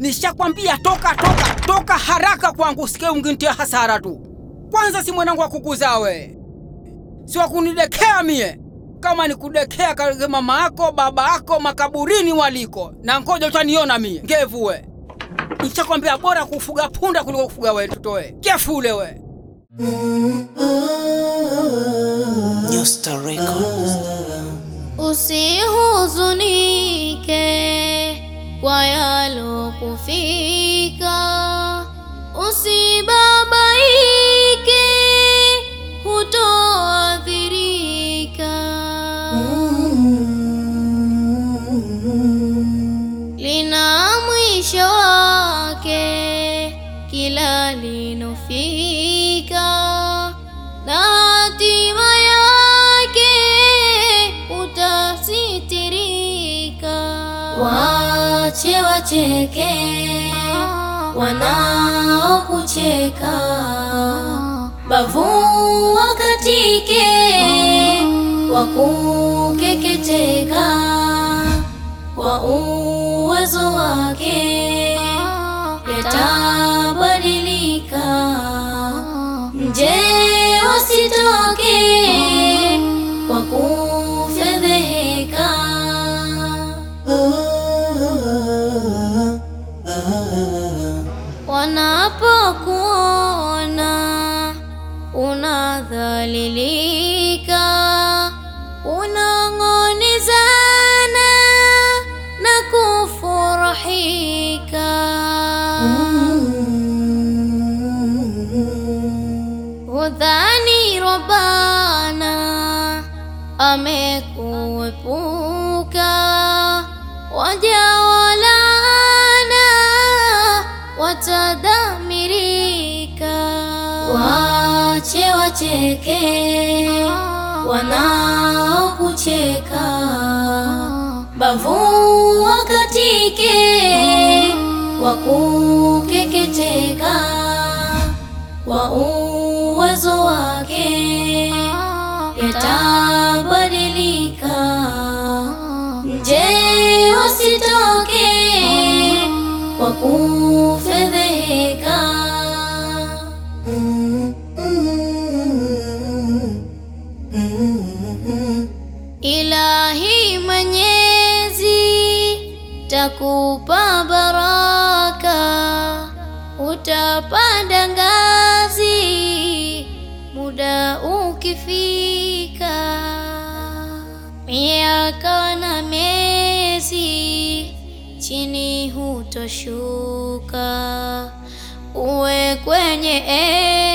Nishakwambia toka, toka, toka haraka kwangu, usike ungintia hasara tu. Kwanza si mwanangu wa kukuzaa we, si wa kunidekea mie. Kama nikudekea kage mama yako baba yako makaburini waliko, na ngoja utaniona mie ngevu we. Nishakwambia bora kufuga punda kuliko kufuga we tutoe kefule we. Nyusta Records. Usihuzunike kwa yalokufika, usibabaike, hutoathirika. Lina mwisho wake kila linofika, na hatima yake utasitirika. Wache wacheke wanaokucheka, bavu wakatike wakukeketeka kwa uwezo wake yatabadilika, nje wasitoke kwa kufedheheka. Wanapokuona unadhalilika, unang'onezana na kufurahika. Udhani Rabbana amekuepuka, waja walana watadamirika. Wache wacheke wanaokucheka, bavu wakatike wakukeketeka kwa uwezo wake yatabadilika, nje wasitoke kwa kufedheheka. Ilahi Mwenyezi takupa baraka, utapanda ngazi muda ukifika, miaka na miezi chini hutoshuka, uwe kwenye